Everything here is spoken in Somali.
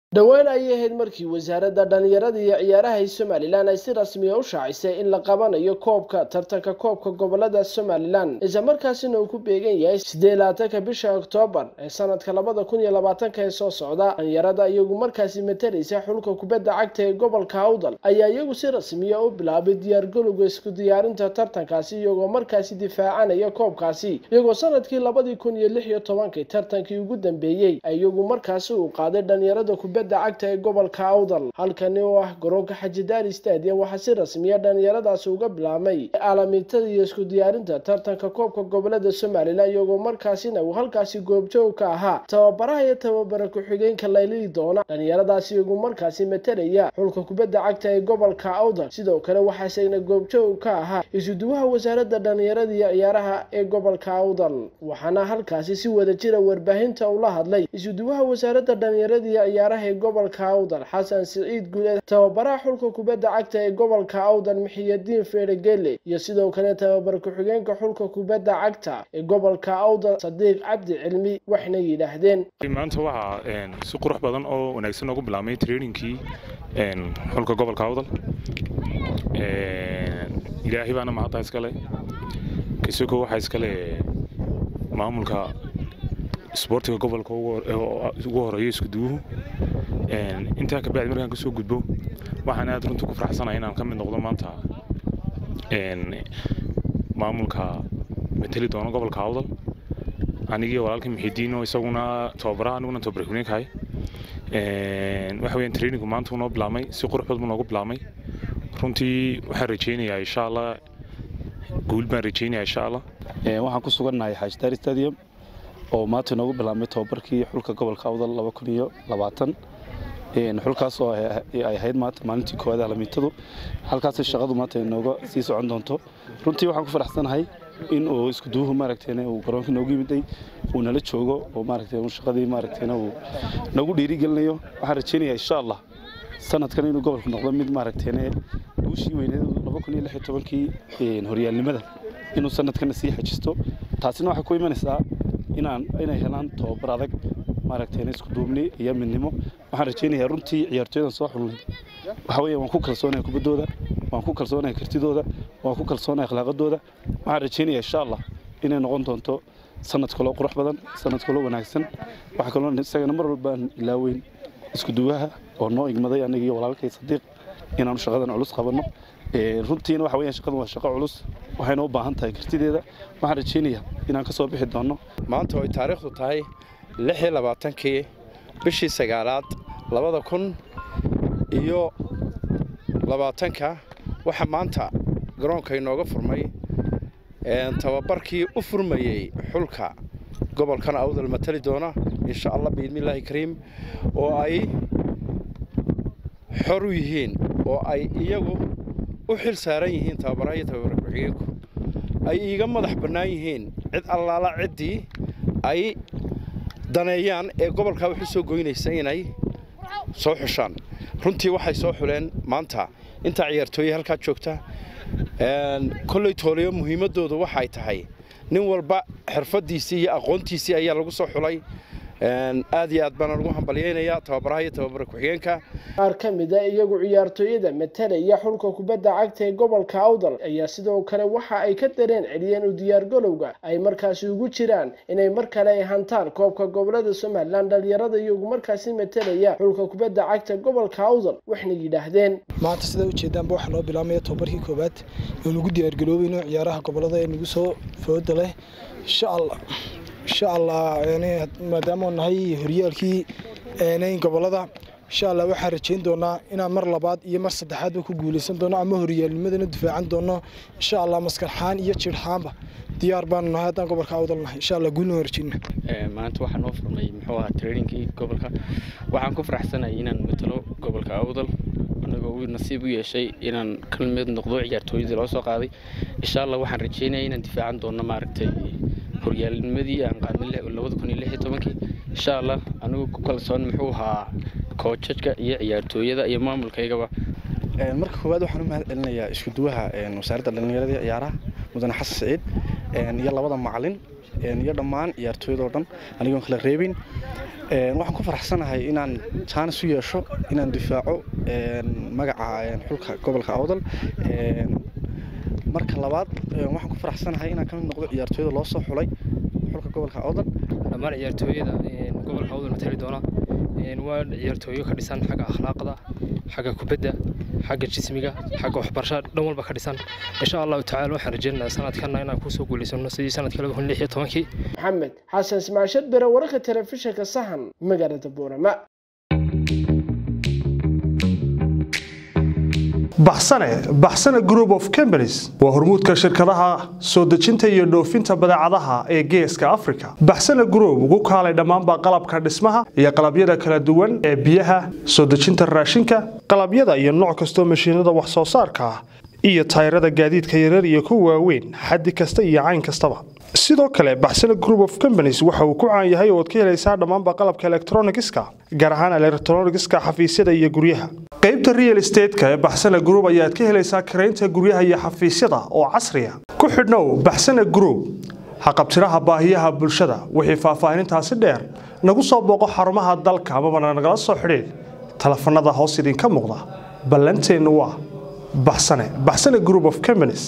dhowaan ayay ahayd markii wasaaradda dhallinyarada iyo ciyaaraha ee somalilan ay si rasmiya u shaacisay in la qabanayo koobka tartanka koobka gobolada somalilan isla markaasina uu ku beegan yahay siddeed labaatanka bisha oktoobar ee sanadka labada kun iyo labaatanka ee soo socda dhallinyarada iyagu markaasi matalaysa xulka kubadda cagta ee gobolka awdal ayaa iyagu si rasmiya u bilaabay diyaargalowga isku diyaarinta tartankaasi iyagoo markaasi difaacanaya koobkaasi iyagoo sanadkii labadii kun iyo lix iyo tobankii tartankii ugu dambeeyey iyagu markaasi uu qaaday dhallinyarada kubadda cagta ee gobolka awdal halkani oo ah garoonka xajidaari stadium waxaa si rasmiya dhallinyaradaasi uga bilaabmay aalamiintada iyo isku diyaarinta tartanka koobka gobolada somalilan iyagoo markaasina uu halkaasi goobjoog ka ahaa tababaraha iyo tababara ku-xigeenka laylili doona dhallinyaradaasi iyagu markaasi matalaya xulka kubadda cagta ee gobolka awdal sidoo kale waxaa isagna goobjoog ka ahaa isuduwaha wasaaradda dhallinyarada iyo ciyaaraha ee gobolka awdal waxaana halkaasi si wada jira warbaahinta ula hadlay isuduwaha wasaaradda dhallinyarada iyo ciyaaraha ee gobolka awdal xasan siciid guuleed tababaraha xulka kubadda cagta ee gobolka awdal mixiyadiin feeregele iyo sidoo kale tababar ku-xigeenka xulka kubadda cagta ee gobolka awdal sadiiq cabdi cilmi waxna yidhaahdeen maanta waxaa si qurux badan oo wanaagsan noogu bilaabmay trainingkii xulka gobolka awdal ilaahay baana mahadda iskale kisoko waxaa iskale maamulka isboortiga gobolka ugu horeeyo iskuduwuhu intaa kabacdi markaan kasoo gudbo waxaan aad runta ku faraxsanahay inaan ka mid noqdo maanta maamulka mateli doono gobolka awdal anigii walaalkii mixidiino isaguna tababaraha aniguna tababar kuneenkahay waxa weeyaan trainingku maanta uu noo bilaabmay si qurux badan buu noogu bilaabmay runtii waxaan rajaynayaa insha allah guul baan rajaynayaa insha allah waxaan ku sugannahay xaajdaari stadium oo maanta inoogu bilaabmay tababarkii xulka gobolka awdal laba kun iyo labaatan xulkaas oo ay ahayd maanta maalintii koowaad alamiitadu halkaas shaqadu maanta inooga sii socon doonto runtii waxaan ku faraxsanahay in uu iskuduwuhu maaragtayna uu garoonka noogu yimiday uu nala joogo oo maaragtay shaqadii maaragtayna uu nagu dhiirigelinayo waxaan rajaynayaa insha allah sanadkan inuu gobolku noqdo mid maaragtayna guushii weyneed laba kun iyo lix iyo tobankii horyaalnimada inuu sanadkana sii xajisto taasina waxay ku imanaysaa inaan inay helaan tababar adag maaragtayna isku duubni iyo midnimo waxaan rajaynayaa runtii ciyaartooyadan soo xulnay waxa weeye waan ku kalsoonahay kubaddooda waan ku kalsoonahay kartidooda waan ku kalsoonahay akhlaaqadooda waxaan rajaynayaa insha allah inay noqon doonto sanad kaloo qurux badan sanad kaloo wanaagsan waxa kaloo isagana mar walbaan ilaaweyn isku duwaha oo noo igmaday aniga iyo walaalkay sadiiq inaanu shaqadan culus qabanno runtiina waxa weeyaan shaqadan waa shaqo culus waxayna u baahan tahay kartideeda waxaan rajaynayaa inaan ka soo bixi doonno maanta oo ay taariikhdu tahay lix iyo labaatankii bishii sagaalaad labada kun iyo labaatanka waxaa maanta garoonka inooga furmay tababarkii u furmayey xulka gobolkan awdal matali doona insha allah biidnillaahi kariim oo ay xor u yihiin oo ay iyagu u xil saaran yihiin tababaraha iyo tababara ku-xigeenku ay iiga madax bannaan yihiin cid allaala ciddii ay daneeyaan ee gobolkaa waxu soo goynaysa inay soo xushaan runtii waxay soo xuleen maanta intaa ciyaartooye halkaa joogta kolley tooliyo muhiimaddoodu waxay tahay nin walba xirfaddiisii iyo aqoontiisii ayaa lagu soo xulay aad iyo aad baana lagu hambalyaynayaa tababaraha iyo tababara ku-xigeenka qaar ka mid a iyagu ciyaartooyada matalaya xulka kubadda cagta ee gobolka awdal ayaa sidoo kale waxa ay ka dareen celiyeen u diyaargalowga ay markaasi ugu jiraan inay mar kale ay hantaan koobka gobolada somalilan dhalinyarada iyagu markaasi matalaya xulka kubadda cagta gobolka awdal waxna yidhaahdeen maanta sidaa ujeedaanba waxaa noo bilaabmaya tababarkii koowaad oo nagu diyaargaloobayno ciyaaraha gobolada ee nagu soo fooda leh insha allah insha allah maadaama nahay horyaalkii gobolada insha allah waxaan rajayn doonaa inaan mar labaad iyo mar saddexaadba ku guulaysan doono ama horyaalnimadana difaacan doono insha allah maskarxaan iyo jirxaanba diyaar baanu nahay haddaan gobolka awdal nahay insha allah guulna rajayna maanta waxaa noo furmay muxuu ahaa trainingkii gobolka waxaan ku faraxsanahay inaan matalo gobolka awdal anagoo uu nasiib u yeeshay inaan ka mid noqdo ciyaartooyadii loo soo qaaday insha allah waxaan rajaynaya inaan difaacan doono maaragtay horyaalnimadii aan qaadnay labada kun iyo lix iyo tobankii insha allah anigu ku kalsoon muxuu ahaa koojajka iyo ciyaartooyada iyo maamulkaygaba marka koowaad waxaan u mahad celinayaa isku duwaha wasaaradda dhallinyarada iyo ciyaaraha mudane xasan siciid iyo labada macalin iyo dhammaan ciyaartooyadoo dhan anigoon kala reebin waxaan ku faraxsanahay inaan jaanis u yeesho inaan difaaco magaca xulka gobolka awdal marka labaad waxaan ku faraxsanahay inaan ka mid noqdo ciyaartooyada loo soo xulay xulka gobolka awdal dhammaan ciyaartooyada gobolka awdal matali doona waa ciyaartooyo ka dhisan xagga akhlaaqda xagga kubadda xagga jismiga xagga waxbarashada dhan walba ka dhisan insha allahu tacaala waxaan rajeynayaa sanadkana inaan kusoo guulaysano sidii sanadka laba kun lix iyo tobankii maxamed xasan ismaashad bere wararka telefishinka sahan magaalada boorama baxsane baxsane group of companies waa hormuudka shirkadaha soo dejinta iyo dhoofinta badeecadaha ee geeska africa baxsane group ugu kaalay dhammaanba qalabka dhismaha iyo qalabyada kala duwan ee biyaha soo dejinta raashinka qalabyada iyo nooc kastoo mashiinada wax soo saarka ah iyo tayrada gaadiidka yarar iyo kuwa waaweyn xaddi kasta iyo cayn kastaba sidoo kale baxsane group of companies waxa uu ku caan yahay ooad ka helaysaa dhammaanba qalabka elektronigiska gaar ahaan elektronigiska xafiisyada iyo guryaha qaybta real estateska ee baxsane group ayaad ka helaysaa karaynta guryaha iyo xafiisyada oo casriya ku xidhnow baxsane group haqabtiraha baahiyaha bulshada wixii faahfaahinintaasi dheer nagu soo booqo xarumaha dalka amabana nagala soo xidhiid telefanada hoos idinka muuqda ballanteennu waa baxsane baxsane group of companies